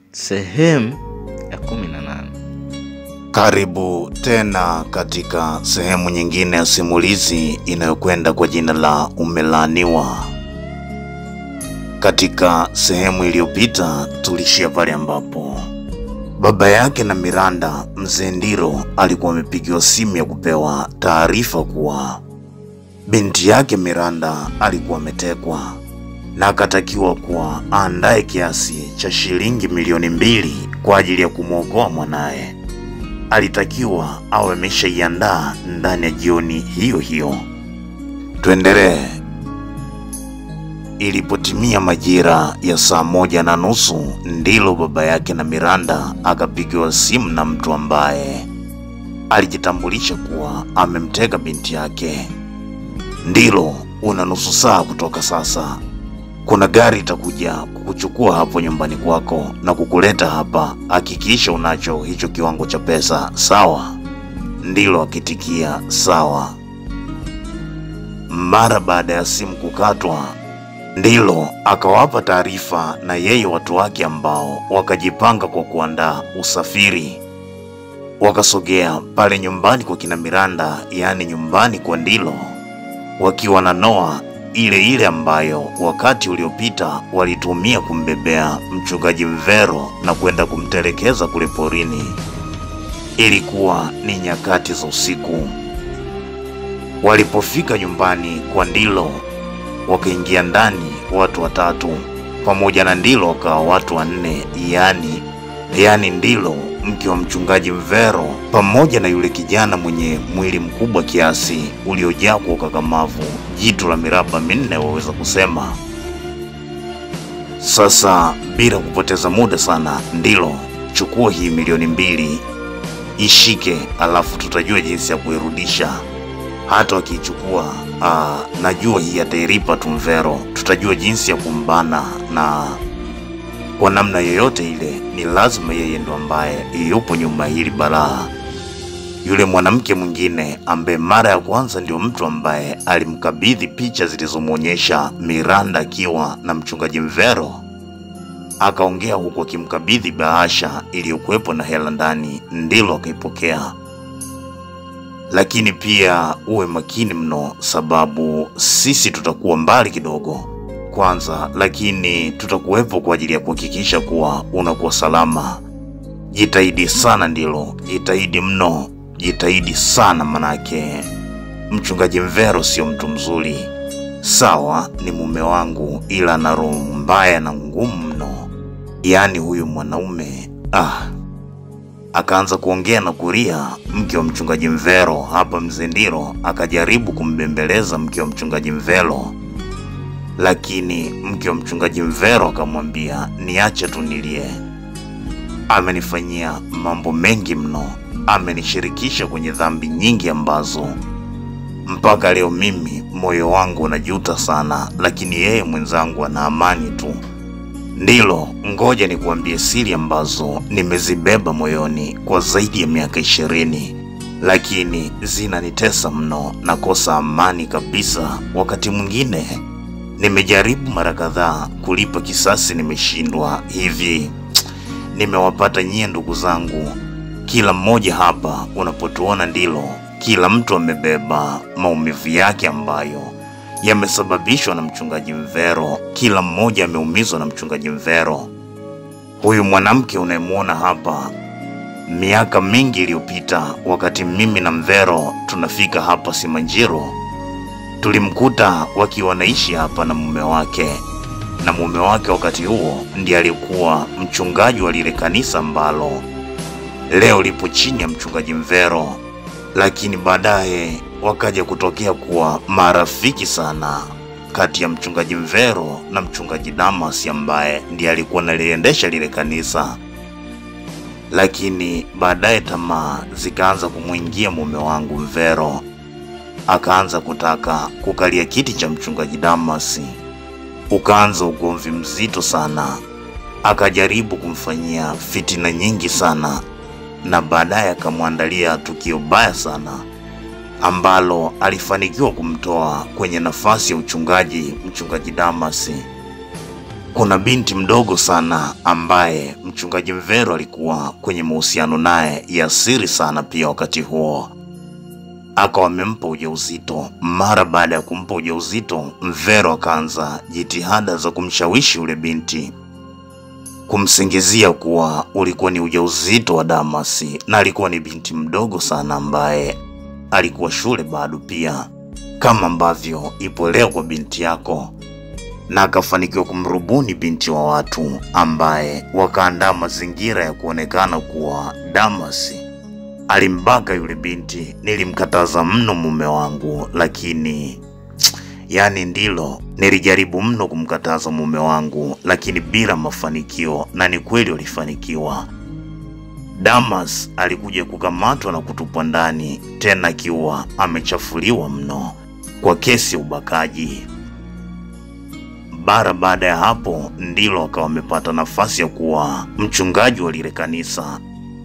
Sehemu ya kumi na nane. Karibu tena katika sehemu nyingine ya simulizi inayokwenda kwa jina la Umelaaniwa. Katika sehemu iliyopita tulishia pale ambapo baba yake na Miranda, mzee Ndiro, alikuwa amepigiwa simu ya kupewa taarifa kuwa binti yake Miranda alikuwa ametekwa na akatakiwa kuwa aandae kiasi cha shilingi milioni mbili kwa ajili ya kumwokoa mwanaye. Alitakiwa awe ameshaiandaa ndani ya jioni hiyo hiyo. Tuendelee. Ilipotimia majira ya saa moja na nusu ndilo baba yake na Miranda akapigiwa simu na mtu ambaye alijitambulisha kuwa amemteka binti yake. Ndilo, una nusu saa kutoka sasa kuna gari itakuja kukuchukua hapo nyumbani kwako na kukuleta hapa. Hakikisha unacho hicho kiwango cha pesa, sawa? Ndilo akitikia sawa. Mara baada ya simu kukatwa, Ndilo akawapa taarifa na yeye watu wake ambao wakajipanga kwa kuandaa usafiri. Wakasogea pale nyumbani kwa kina Miranda, yaani nyumbani kwa Ndilo, wakiwa na Noa ile ile ambayo wakati uliopita walitumia kumbebea mchungaji Mvero na kwenda kumtelekeza kule porini. Ilikuwa ni nyakati za usiku. Walipofika nyumbani kwa Ndilo, wakaingia ndani watu watatu, pamoja na Ndilo wakawa watu wanne, yaani yaani Ndilo mke wa mchungaji Mvero pamoja na yule kijana mwenye mwili mkubwa kiasi uliojaa kwa ukakamavu, jitu la miraba minne waweza kusema. Sasa bila kupoteza muda sana, Ndilo, chukua hii milioni mbili ishike, alafu tutajua jinsi ya kuirudisha. Hata wakiichukua, aa, najua hii atairipa tu Mvero, tutajua jinsi ya kumbana na kwa namna yoyote ile, ni lazima yeye ndo ambaye yupo nyuma hili balaa. Yule mwanamke mwingine ambaye mara ya kwanza ndio mtu ambaye alimkabidhi picha zilizomwonyesha Miranda akiwa na mchungaji Mvero, akaongea huku akimkabidhi bahasha iliyokuwepo na hela ndani, ndilo akaipokea. Lakini pia uwe makini mno, sababu sisi tutakuwa mbali kidogo kwanza, lakini tutakuwepo kwa ajili ya kuhakikisha kuwa unakuwa salama. Jitahidi sana, ndilo, jitahidi mno, jitahidi sana, manake mchungaji Mvero sio mtu mzuri. Sawa, ni mume wangu, ila ana roho mbaya na ngumu mno. Yaani huyu mwanaume ah. Akaanza kuongea na kulia mke wa mchungaji Mvero. Hapa mzee Ndiro akajaribu kumbembeleza mke wa mchungaji Mvero lakini mke wa mchungaji Mvero akamwambia niache tu nilie. Amenifanyia mambo mengi mno, amenishirikisha kwenye dhambi nyingi ambazo mpaka leo mimi moyo wangu unajuta sana, lakini yeye mwenzangu ana amani tu. Ndilo, ngoja nikuambie siri ambazo nimezibeba moyoni kwa zaidi ya miaka ishirini, lakini zinanitesa mno, nakosa amani kabisa. Wakati mwingine Nimejaribu mara kadhaa kulipa kisasi, nimeshindwa. Hivi nimewapata nyie ndugu zangu, kila mmoja hapa unapotuona, ndilo kila mtu amebeba maumivu yake ambayo yamesababishwa na mchungaji Mvero. Kila mmoja ameumizwa na mchungaji Mvero. Huyu mwanamke unayemwona hapa, miaka mingi iliyopita, wakati mimi na Mvero tunafika hapa Simanjiro tulimkuta wakiwa wanaishi hapa na mume wake, na mume wake wakati huo ndiye alikuwa mchungaji wa lile kanisa ambalo leo lipo chini ya mchungaji Mvero, lakini baadaye wakaja kutokea kuwa marafiki sana kati ya mchungaji Mvero na mchungaji Damas ambaye ndiye alikuwa naliendesha lile kanisa. Lakini baadaye tamaa zikaanza kumwingia mume wangu Mvero akaanza kutaka kukalia kiti cha mchungaji Damasi. Ukaanza ugomvi mzito sana, akajaribu kumfanyia fitina nyingi sana, na baadaye akamwandalia tukio baya sana ambalo alifanikiwa kumtoa kwenye nafasi ya uchungaji mchungaji Damasi. kuna binti mdogo sana ambaye mchungaji Mvero alikuwa kwenye mahusiano naye ya siri sana pia wakati huo akawa amempa ujauzito. Mara baada ya kumpa ujauzito, Mvero akaanza jitihada za kumshawishi yule binti, kumsingizia kuwa ulikuwa ni ujauzito wa Damasi, na alikuwa ni binti mdogo sana ambaye alikuwa shule bado pia, kama ambavyo ipo leo kwa binti yako, na akafanikiwa kumrubuni binti wa watu ambaye wakaandaa mazingira ya kuonekana kuwa Damasi alimbaka yule binti. Nilimkataza mno mume wangu, lakini yani ndilo nilijaribu mno kumkataza mume wangu, lakini bila mafanikio, na ni kweli walifanikiwa. Damas alikuja kukamatwa na kutupwa ndani, tena akiwa amechafuliwa mno kwa kesi ya ubakaji. Bara baada ya hapo ndilo akawa amepata nafasi ya kuwa mchungaji wa lile kanisa.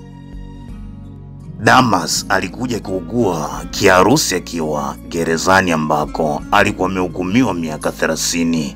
Damas alikuja kuugua kiharusi akiwa gerezani ambako alikuwa amehukumiwa miaka thelathini,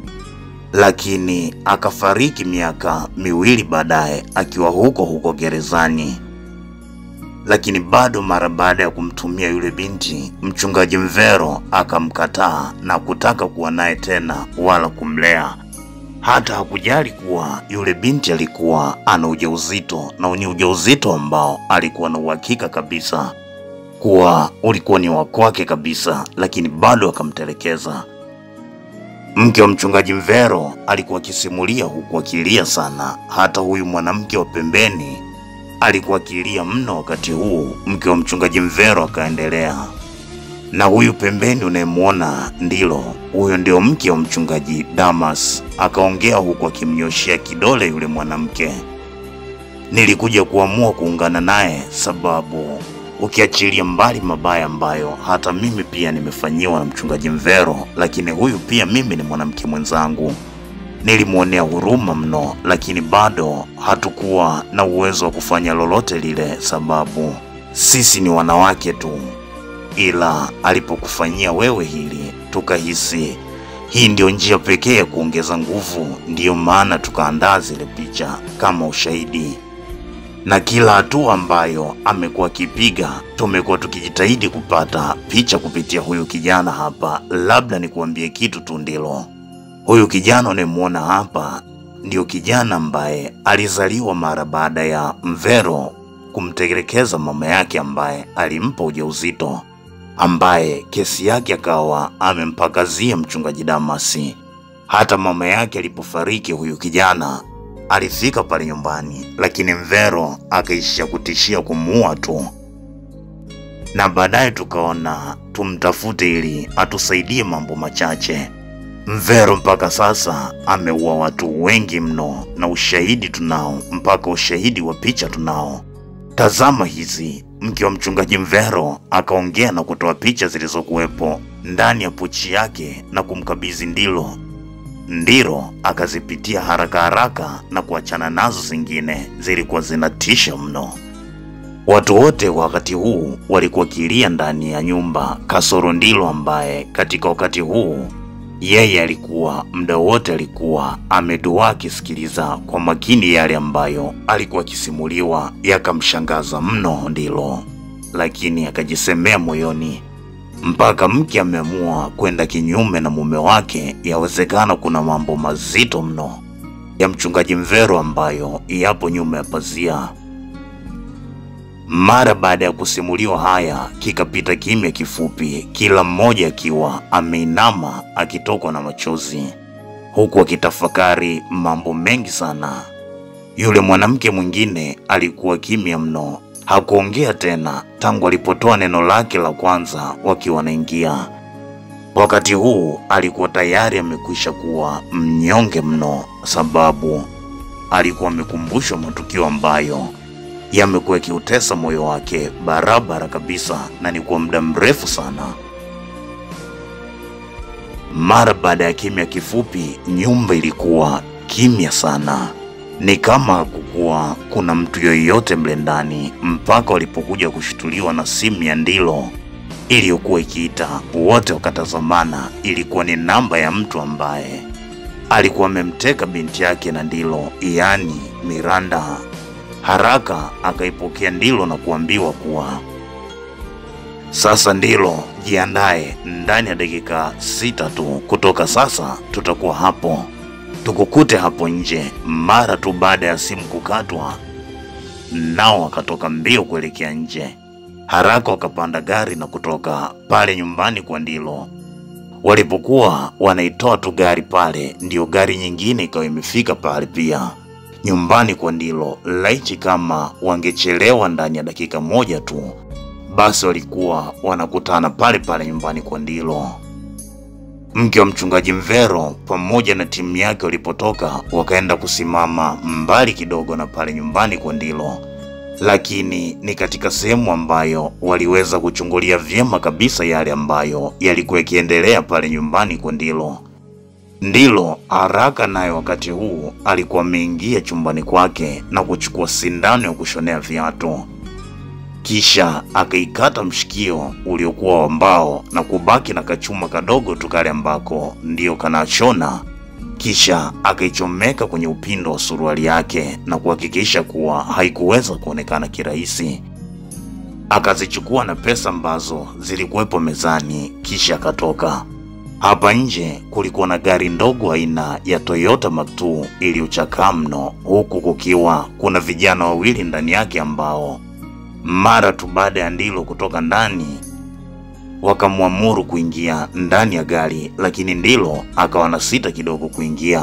lakini akafariki miaka miwili baadaye akiwa huko huko gerezani. Lakini bado mara baada ya kumtumia yule binti, mchungaji Mvero akamkataa na kutaka kuwa naye tena wala kumlea hata hakujali kuwa yule binti alikuwa ana ujauzito na ni ujauzito ambao alikuwa na uhakika kabisa kuwa ulikuwa ni wa kwake kabisa, lakini bado akamtelekeza. Mke wa mchungaji Mvero alikuwa akisimulia huku akilia sana. Hata huyu mwanamke wa pembeni alikuwa akilia mno wakati huu. Mke wa mchungaji Mvero akaendelea na huyu pembeni unayemwona ndilo huyo ndio mke wa mchungaji Damas. Akaongea huku akimnyoshea kidole yule mwanamke. Nilikuja kuamua kuungana naye sababu ukiachilia mbali mabaya ambayo hata mimi pia nimefanyiwa na mchungaji Mvero, lakini huyu pia mimi ni mwanamke mwenzangu. Nilimwonea huruma mno, lakini bado hatukuwa na uwezo wa kufanya lolote lile, sababu sisi ni wanawake tu ila alipokufanyia wewe hili tukahisi hii ndio njia pekee ya kuongeza nguvu. Ndiyo maana tukaandaa zile picha kama ushahidi, na kila hatua ambayo amekuwa akipiga tumekuwa tukijitahidi kupata picha kupitia huyu kijana hapa. Labda nikuambie kitu tu, ndilo huyu kijana unayemwona hapa ndio kijana ambaye alizaliwa mara baada ya Mvero kumtelekeza mama yake ambaye alimpa ujauzito ambaye kesi yake akawa amempakazia mchungaji Damasi. Hata mama yake alipofariki, huyu kijana alifika pale nyumbani, lakini Mvero akaishia kutishia kumuua tu, na baadaye tukaona tumtafute ili atusaidie mambo machache. Mvero mpaka sasa ameua watu wengi mno, na ushahidi tunao, mpaka ushahidi wa picha tunao. Tazama hizi. Mke wa mchungaji Mvero akaongea na kutoa picha zilizokuwepo ndani ya pochi yake na kumkabidhi Ndilo. Ndilo akazipitia haraka haraka na kuachana nazo, zingine zilikuwa zinatisha mno. Watu wote wakati huu walikuwa kilia ndani ya nyumba, kasoro Ndilo ambaye katika wakati huu yeye alikuwa muda wote alikuwa ameduaa akisikiliza kwa makini yale ambayo alikuwa akisimuliwa. Yakamshangaza mno Ndilo, lakini akajisemea moyoni, mpaka mke ameamua kwenda kinyume na mume wake, yawezekana kuna mambo mazito mno ya mchungaji Mvero ambayo yapo nyuma ya pazia. Mara baada ya kusimuliwa haya, kikapita kimya kifupi, kila mmoja akiwa ameinama akitokwa na machozi, huku akitafakari mambo mengi sana. Yule mwanamke mwingine alikuwa kimya mno, hakuongea tena tangu alipotoa neno lake la kwanza wakiwa wanaingia. Wakati huu alikuwa tayari amekwisha kuwa mnyonge mno, sababu alikuwa amekumbushwa matukio ambayo yamekuwa yakiutesa moyo wake barabara kabisa, na ni kwa muda mrefu sana. Mara baada ya kimya kifupi, nyumba ilikuwa kimya sana, ni kama hakukuwa kuna mtu yoyote mle ndani, mpaka walipokuja kushutuliwa na simu ya Ndilo iliyokuwa ikiita. Wote wakatazamana, ilikuwa ni namba ya mtu ambaye alikuwa amemteka binti yake na Ndilo, yaani Miranda. Haraka akaipokea Ndilo na kuambiwa kuwa sasa Ndilo, jiandae, ndani ya dakika sita tu kutoka sasa tutakuwa hapo, tukukute hapo nje. Mara tu baada ya simu kukatwa, nao wakatoka mbio kuelekea nje. Haraka wakapanda gari na kutoka pale nyumbani kwa Ndilo. Walipokuwa wanaitoa tu gari pale, ndiyo gari nyingine ikawa imefika pale pia nyumbani kwa Ndilo. Laiti kama wangechelewa ndani ya dakika moja tu, basi walikuwa wanakutana pale pale nyumbani kwa Ndilo. Mke wa mchungaji Mvero pamoja na timu yake walipotoka, wakaenda kusimama mbali kidogo na pale nyumbani kwa Ndilo, lakini ni katika sehemu ambayo waliweza kuchungulia vyema kabisa yale ambayo yalikuwa yakiendelea pale nyumbani kwa Ndilo. Ndilo haraka naye wakati huu alikuwa ameingia chumbani kwake na kuchukua sindano ya kushonea viatu, kisha akaikata mshikio uliokuwa wa mbao na kubaki na kachuma kadogo tu kale ambako ndiyo kanashona, kisha akaichomeka kwenye upindo wa suruali yake na kuhakikisha kuwa haikuweza kuonekana kirahisi. Akazichukua na pesa ambazo zilikuwepo mezani, kisha akatoka. Hapa nje kulikuwa na gari ndogo aina ya Toyota Mark II iliyochakaa mno, huku kukiwa kuna vijana wawili ndani yake ambao mara tu baada ya Ndilo kutoka ndani wakamwamuru kuingia ndani ya gari, lakini Ndilo akawa na sita kidogo kuingia.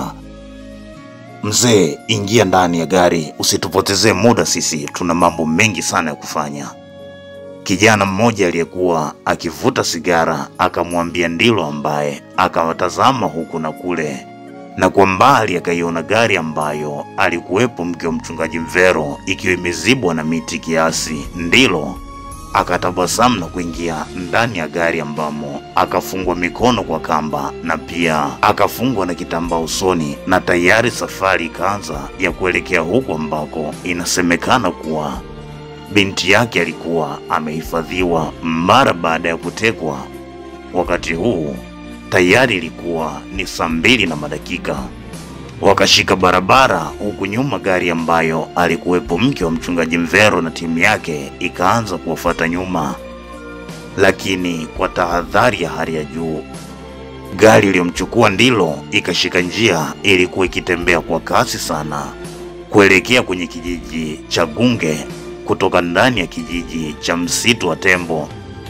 Mzee, ingia ndani ya gari, usitupotezee muda, sisi tuna mambo mengi sana ya kufanya. Kijana mmoja aliyekuwa akivuta sigara akamwambia Ndilo, ambaye akawatazama huku na kule, na kwa mbali akaiona gari ambayo alikuwepo mke wa mchungaji Mvero ikiwa imezibwa na miti kiasi. Ndilo akatabasamu na kuingia ndani ya gari ambamo akafungwa mikono kwa kamba na pia akafungwa na kitambaa usoni, na tayari safari ikaanza ya kuelekea huko ambako inasemekana kuwa binti yake alikuwa amehifadhiwa mara baada ya kutekwa. Wakati huu tayari ilikuwa ni saa mbili na madakika. Wakashika barabara, huku nyuma gari ambayo alikuwepo mke wa mchungaji Mvero na timu yake ikaanza kuwafuata nyuma, lakini kwa tahadhari ya hali ya juu. Gari iliyomchukua Ndilo ikashika njia, ilikuwa ikitembea kwa kasi sana kuelekea kwenye kijiji cha Gunge kutoka ndani ya kijiji cha msitu wa Tembo,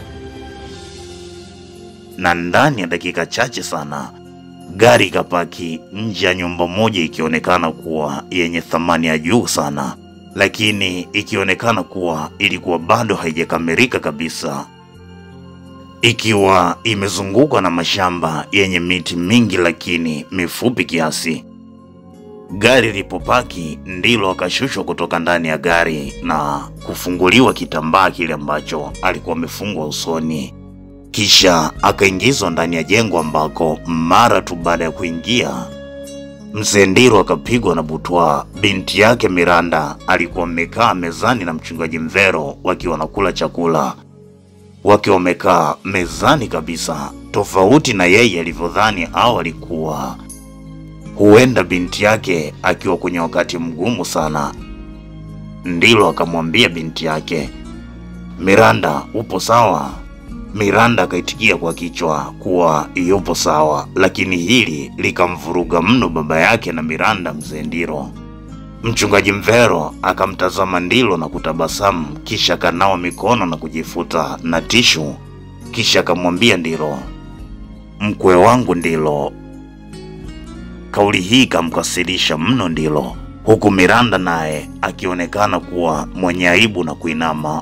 na ndani ya dakika chache sana gari ikapaki nje ya nyumba moja, ikionekana kuwa yenye thamani ya juu sana, lakini ikionekana kuwa ilikuwa bado haijakamilika kabisa, ikiwa imezungukwa na mashamba yenye miti mingi lakini mifupi kiasi. Gari lilipopaki Ndilo akashushwa kutoka ndani ya gari na kufunguliwa kitambaa kile ambacho alikuwa amefungwa usoni, kisha akaingizwa ndani ya jengo ambako mara tu baada ya kuingia mzee Ndilo akapigwa na butwa. Binti yake Miranda alikuwa amekaa mezani na mchungaji Mvero wakiwa wanakula chakula, wakiwa wamekaa mezani kabisa, tofauti na yeye alivyodhani au alikuwa huenda binti yake akiwa kwenye wakati mgumu sana. Ndilo akamwambia binti yake, Miranda, upo sawa? Miranda akaitikia kwa kichwa kuwa yupo sawa, lakini hili likamvuruga mno baba yake na Miranda, mzee Ndilo. Mchungaji Mvero akamtazama Ndilo na kutabasamu, kisha akanawa mikono na kujifuta na tishu, kisha akamwambia Ndilo, mkwe wangu Ndilo, Kauli hii ikamkasirisha mno Ndilo, huku Miranda naye akionekana kuwa mwenye aibu na kuinama.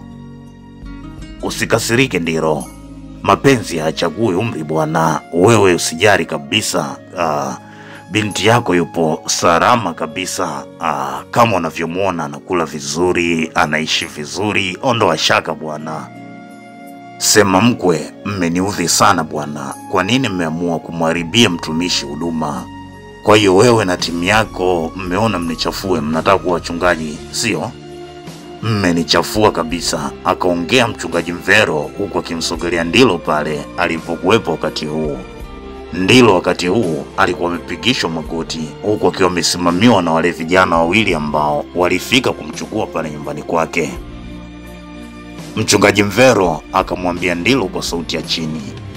Usikasirike Ndilo, mapenzi hayachagui umri bwana, wewe usijari kabisa. Ah, binti yako yupo salama kabisa. Ah, kama unavyomwona anakula vizuri, anaishi vizuri, ondoa shaka bwana. Sema mkwe, mmeniudhi sana bwana. Kwa nini mmeamua kumharibia mtumishi huduma? Kwa hiyo wewe na timu yako mmeona mnichafue, mnataka kuwa wachungaji, sio? Mmenichafua kabisa, akaongea mchungaji Mvero huku akimsogelea Ndilo pale alipokuwepo wakati huu. Ndilo wakati huu alikuwa amepigishwa magoti huku akiwa amesimamiwa na wale vijana wawili ambao walifika kumchukua pale nyumbani kwake. Mchungaji Mvero akamwambia Ndilo kwa sauti ya chini,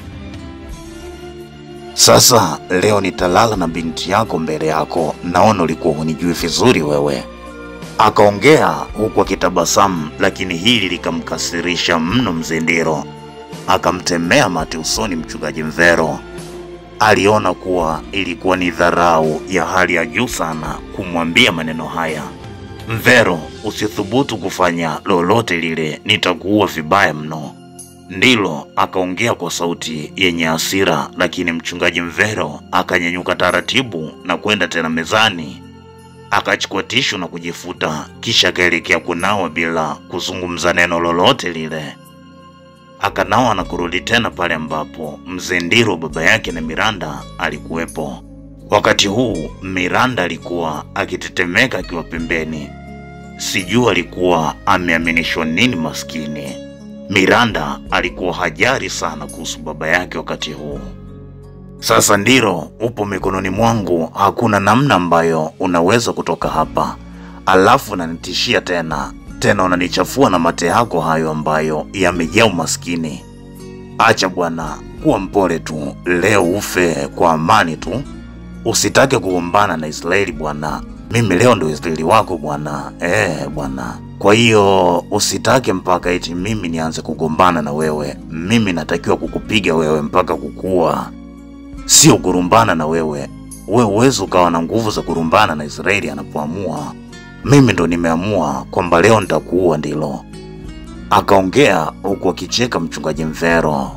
sasa leo nitalala na binti yako mbele yako, naona ulikuwa hunijui vizuri wewe. Akaongea huku akitabasamu, lakini hili likamkasirisha mno mzee Ndilo. Akamtemea mate usoni mchungaji Mvero. Aliona kuwa ilikuwa ni dharau ya hali ya juu sana kumwambia maneno haya. Mvero, usithubutu kufanya lolote lile, nitakuua vibaya mno. Ndilo akaongea kwa sauti yenye hasira, lakini mchungaji Mvero akanyanyuka taratibu na kwenda tena mezani, akachukua tishu na kujifuta, kisha akaelekea kunawa bila kuzungumza neno lolote lile. Akanawa na kurudi tena pale ambapo mzee Ndilo baba yake na Miranda alikuwepo. Wakati huu Miranda alikuwa akitetemeka akiwa pembeni, sijui alikuwa ameaminishwa nini maskini. Miranda alikuwa hajari sana kuhusu baba yake wakati huu. Sasa Ndilo, upo mikononi mwangu, hakuna namna ambayo unaweza kutoka hapa, alafu unanitishia tena tena, unanichafua na mate yako hayo ambayo yamejaa umaskini. Acha bwana, kuwa mpole tu, leo ufe kwa amani tu, usitake kugombana na Israeli bwana. Mimi leo ndo Israeli wako bwana, eh bwana. Kwa hiyo usitake mpaka eti mimi nianze kugombana na wewe. Mimi natakiwa kukupiga wewe mpaka kukua, sio kurumbana na wewe. Wewe uwezi ukawa na nguvu za kurumbana na Israeli anapoamua. Mimi ndo nimeamua kwamba leo nitakuua, ndilo akaongea huku akicheka mchungaji Mvero.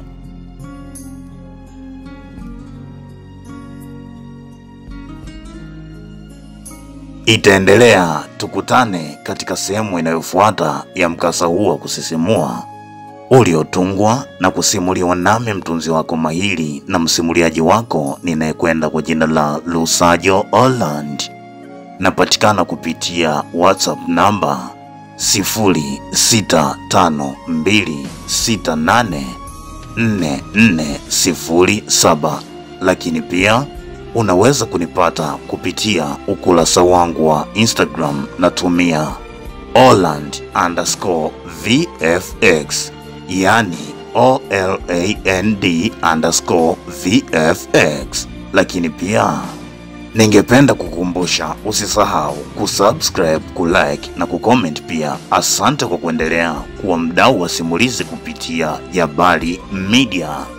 Itaendelea, tukutane katika sehemu inayofuata ya mkasa huu wa kusisimua uliotungwa na kusimuliwa nami mtunzi wako mahiri na msimuliaji wako ninayekwenda kwa jina la Lusajo Holland. Napatikana kupitia WhatsApp namba 0652684407 lakini pia unaweza kunipata kupitia ukurasa wangu wa Instagram natumia Holland underscore VFX, yani OLAND underscore VFX. Lakini pia ningependa kukumbusha usisahau kusubscribe, kulike na kucomment pia. Asante kwa kuendelea kuwa mdau wa simulizi kupitia Jabali Media.